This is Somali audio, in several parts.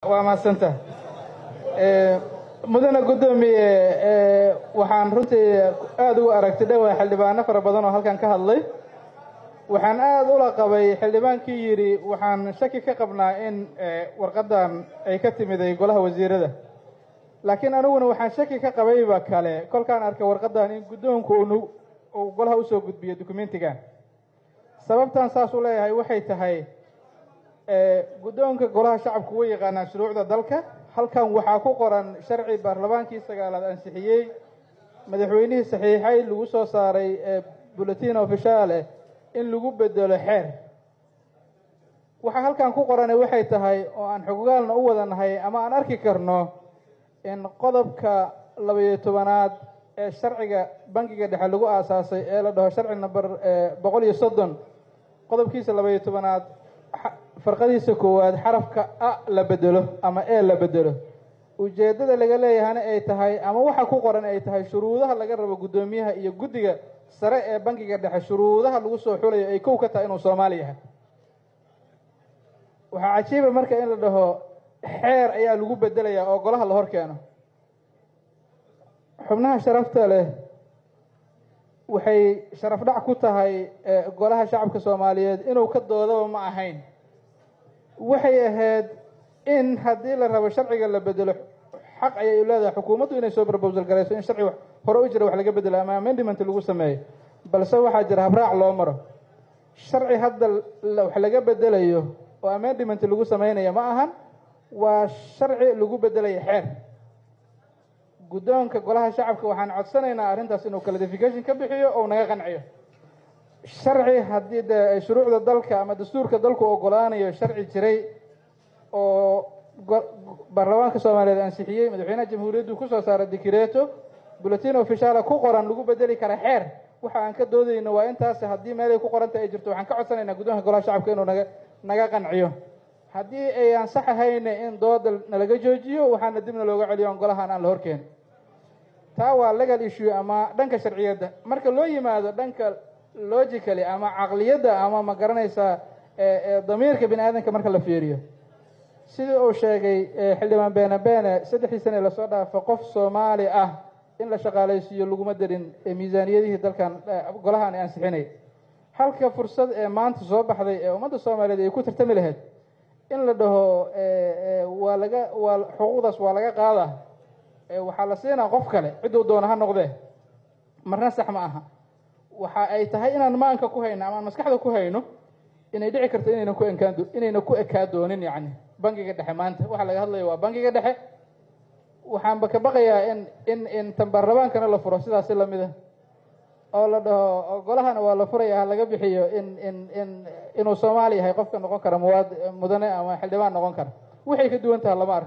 waa mahadsanta mudane guddoomiye waxaan runtii aada ugu aragti dhowaa xildhibaano fara badan oo halkan ka hadlay waxaan aada ula qabay xildhibaankii yidhi waxaan shaki ka qabnaa in warqaddan ay ka timiday golaha wasiirada laakiin aniguna waxaan shaki ka qabayba kale kolkaan arkay warqaddan in guddoonku uu golaha usoo gudbiyo dukumentigan sababtan saas u leeyahay waxay tahay guddoonka golaha shacabku way yaqaanaan shuruucda dalka halkan waxaa ku qoran sharci baarlamaankii sagaalaad ansixiyey madaxweynihii saxiixay lagu soo saaray bulletin ofishaale in lagu bedelo xeer waxaa halkan ku qorane waxay tahay oo aan xogogaalna u wadanahay ama aan arki karno in qodobka labayo tobanaad ee sharciga bankiga dhexe lagu aasaasay ee la dhaho sharci number boqol iyo soddon qodobkiisa labayo tobanaad farqadiisa koowaad xarafka a la bedelo ama e la bedelo ujeeddada laga leeyahana ay tahay ama waxa ku qoran ay tahay shuruudaha laga rabo guddoomiyaha iyo guddiga sare ee bankiga dhexe shuruudaha lagu soo xulayo ay kow ka tahay inuu soomaali yahay waxaa cajiiba marka in la dhaho xeer ayaa lagu bedelayaa oo golaha la hor keeno xubnaha sharafta leh waxay sharaf dhac ku tahay golaha shacabka soomaaliyeed inuu ka doodaba ma ahayn waxay ahayd in haddii la rabo sharciga la bedelo xaq ayay u leedahay xukuumaddu inay soo barbowsal garayso in sharci hore u jira wax laga bedelo ama amendiment lagu sameeyo balse waxaa jira habraac loo maro sharci hadda wax laga bedelayo oo amendiment lagu sameynaya ma ahan waa sharci lagu bedelayo xeer guddoonka golaha shacabka waxaan codsanaynaa arrintaas inuu clarification ka bixiyo oo naga qanciyo sharci haddii de shuruucda dalka ama dastuurka dalku ogolaanayo sharci jiray oo baarlamaanka soomaaliyeed ansixiyey madaxweynaha jamhuuriyaddu kusoo saara dikireeto bulletin ofishaala ku qoran lagu bedeli kara xeer waxa aan ka doodayno waa intaas haddii meelay ku qoranta ay jirto waxaan ka codsanaynaa guddoonka golaha shacabka inuu naga naga qanciyo haddii ay aan sax ahayna in dooda nalaga joojiyo waxaana dibna looga celiyo on golahan aan la horkeen taa waa legal issue ama dhanka sharciyadda marka loo yimaado dhanka logically ama caqliyadda ama ma garanaysaa damiirka bini aadamka marka la fiiriyo sidii uu sheegay xildhibaan beene beene saddexdii sane lasoo dhaafo qof soomaali ah in la shaqaalaysiiyo laguma darin miisaaniyadihii dalkan golahan ansixinay halka fursad ee maanta soo baxday ee ummadda soomaaliyeed ay ku tartami lahayd in la dhaho waa laga waa xuquuqdaas waa laga qaada waxaa la siinaa qof kale cidduu doona ha noqdee marna sax ma aha waxa ay tahay inaan maanka ku hayno ama aan maskaxda ku hayno inay dhici karto inayna ku enkaan inayna ku ekaa doonin yacni bankiga dhexe maanta waxa laga hadlaya waa bankiga dhexe waxaanba ka baqayaa in in in tan baarlamaankana la furo sidaasi lamid a oo la dhaho golahana waa la furaya ha laga bixiyo in in in inuu soomaali yahay qofka noqon kara muwaad mudane ama xildhibaan noqon kara waxay ka duwan taha lama arko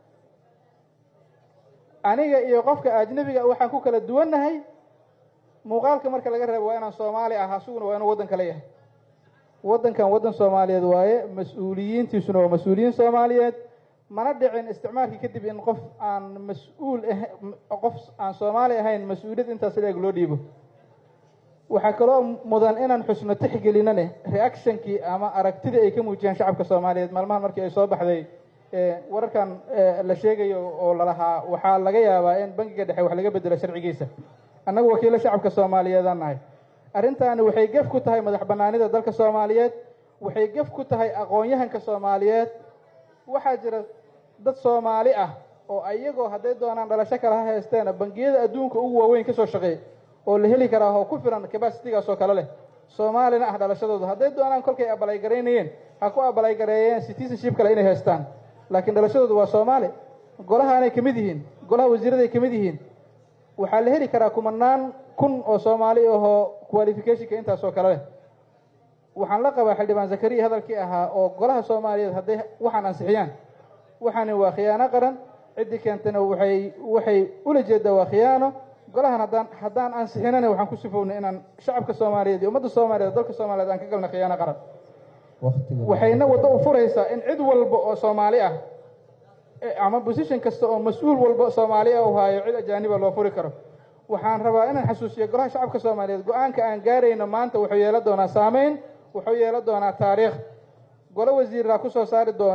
aniga iyo qofka ajnabiga waxaan ku kala duwannahay muuqaalka marka laga reebo waa inaan soomaali ah asuguna waa inuu waddan kale yahay waddankan waddan soomaaliyeed waaye mas-uuliyiintiisuna waa mas-uuliyiin soomaaliyeed mana dhicin isticmaalkii kadib in qof aan mas-uul qof aan soomaali ahayn mas-uuliyad intaas leeg loo dhiibo waxaa kaloo mudan inaan xusno tixgelinane reactionkii ama aragtidii ay ka muujiyaan shacabka soomaaliyeed maalmahan markii ay soo baxday wararkan la sheegayo oo lalahaa waxaa laga yaabaa in bankiga dhexe wax laga bedelo sharcigiisa annagu wakiilo shacabka soomaaliyeedaan nahay arrintaani waxay gef ku tahay madax bannaanida dalka soomaaliyeed waxay gef ku tahay aqoon-yahanka soomaaliyeed waxaa jira dad soomaali ah oo ayagoo hadday doonaan dhalasho kale ha haysteena bangiyada adduunka ugu waaweyn kasoo shaqeey oo la heli karaa oo ku filan cabacitigaas oo kale leh soomaalina ah dhalashadooda hadday doonaan kolkay abalaygareynayeen ha ku abalaygareeyeen citizenship kale inay haystaan laakiin dhalashadoodu waa soomaali golahaanay ka mid yihiin golaha wasiiraday ka mid yihiin waxaa la heli karaa kumanaan kun oo soomaali ahoo qualificationka intaas oo kale leh waxaan la qabaa xildhibaan zakariya hadalkii ahaa oo golaha soomaaliyeed hadday waxaan ansixiyaan waxaani waa khiyaano qaran ciddii keentana waxay waxay ula jeedaa waa khiyaano golahan haddaan haddaan ansixinana waxaan ku sifownay inaan shacabka soomaaliyeed iyo ummadda soomaaliyeed dalka soomaaliyeed aan ka galna khiyaano qaran waxayna waddo u furaysaa in cid walba oo soomaali ah ama position kasta oo mas-uul walba soomaali ah u haayo cid ajaaniba loo furi karo waxaan rabaa inaan xasuusiyo golaha shacabka soomaaliyeed go-aanka aan gaarayno maanta wuxuu yeelan doonaa saameyn wuxuu yeelan doonaa taariikh golo wasiiraa kusoo saari doona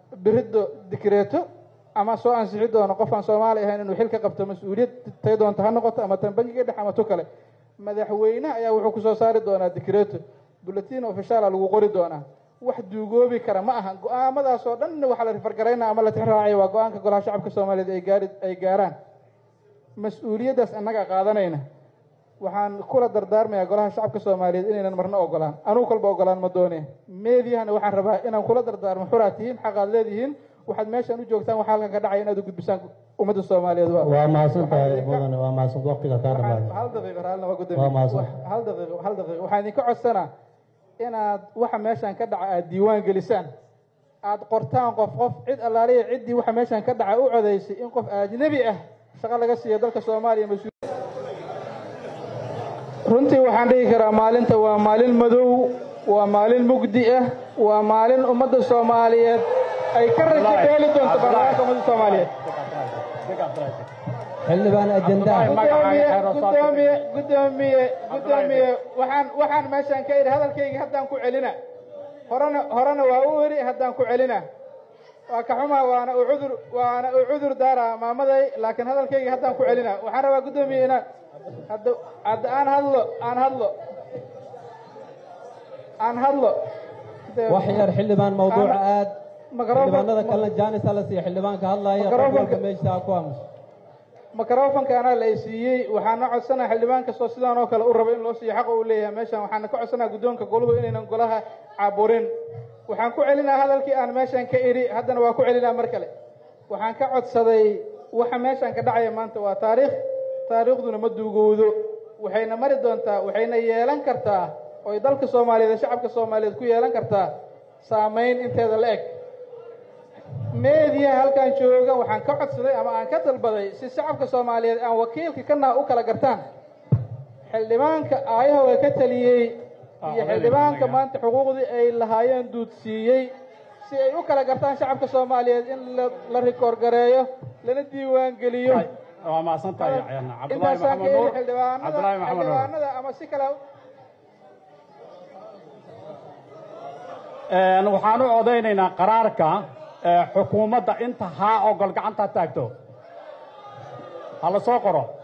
biriddo dikreeto ama soo ansixi doono qof aan soomaali ahayn inuu xil ka qabto mas-uuliyad tay doonto ha noqoto ama tan bangiga dhex ama tu kale madaxweyne ayaa wuxuu kusoo saari doonaa dikreeto bulletin ofishaala lagu qori doonaa wax duugoobi kara ma aha go-aamadaas oo dhan waxaa la rifargaraynaa ama la tixraacaya waa go-aanka golaha shacabka soomaaliyeed ay gaari ay gaaraan mas-uuliyaddaas annaga qaadanayna waxaan kula dardaarmayaa golaha shacabka soomaaliyeed inaynan marna ogolaan anugu kalba ogolaan ma doone meediyahana waxaan rabaa inaan kula dardaarmo xuraad tihiin xaqaad leedihiin waxaad meeshaan u joogtaan waxaa halkan ka dhacaya inaad u gudbisaan ummadda soomaaliyeed waa mahadsan tahay mudane waa mahadsan waqtiga kaa dhamaada hal daqiiqo raallina waa Waa gudoomiye mahadsan. hal daqiiqo hal daqiiqo waxaan idinka codsanaa inaad waxa meeshaan ka dhaca aad diiwaan gelisaan aad qortaan qof qof cid allaaliya ciddii waxa meeshaan ka dhaca u codaysay in qof ajnabi ah shaqo laga siiyo dalka soomaaliya mas runtii waxaan dhihi karaa maalinta waa maalin madow waa maalin mugdi ah waa maalin ummadda soomaaliyeed ay ka rajo beeli doonto baarlamaanka ummadda soomaaliyeed xildhibaan ajendaha gudoomiye gudoomiye gudoomiye gudoomiye waxaan waxaan meeshaan ka idhi hadalkayga haddaan ku celina horena horena waa u idhi haddaan ku celina waa ka xumaa waana u cudur waana u cudur daara maamaday laakiin hadalkayga haddaan ku celina waxaan rabaa gudoomiye inaan hadda hadda aan hadlo aan hadlo aan hadlo wax yar xildhibaan mawduuca aad Microphone- xildhibaanada kalena jaanis hala siiya xildhibaanka hadlaaya qof Microphone- walba meesha ku aamus microfonka anaa la siiyey waxaana codsanaa xildhibaan kastoo sidaan oo kale u rabo in loo siiyo xaqa uu leeyahay meeshaan waxaana ka codsanaa guddoonka goluhu inaynan golaha caburin waxaan ku celinaa hadalkii aan meeshaan ka idhi haddana waa ku celinaa mar kale waxaan ka codsaday waxa meeshaan ka dhacaya maanta waa taariikh taariikhduna ma duugowdo waxayna mari doontaa waxayna yeelan kartaa oy dalka soomaaliyeed ee shacabka soomaaliyeed ku yeelan kartaa saamayn inteeda la eg meediya halkan jooga waxaan ka codsaday ama aan ka dalbaday si shacabka soomaaliyeed aan wakiilka kana u kala gartaan xildhibaanka aayahooga ka taliyey iyo xildhibaanka maanta xuquuqdii ay lahaayeen duudsiiyey si ay u kala gartaan shacabka soomaaliyeed in la- la rikoor gareeyo lana diiwaan geliyo waa mahadsan tahay cabdulaahi intaasaan ka maxamed eri nuur xildhibaanada cabdulaahi maxamed nuur xildhibaanada ama si kale Een, waxaan u odaynaynaa qaraarka ee, xukuumadda inta haa ogol gacanta taagto ha la soo qoro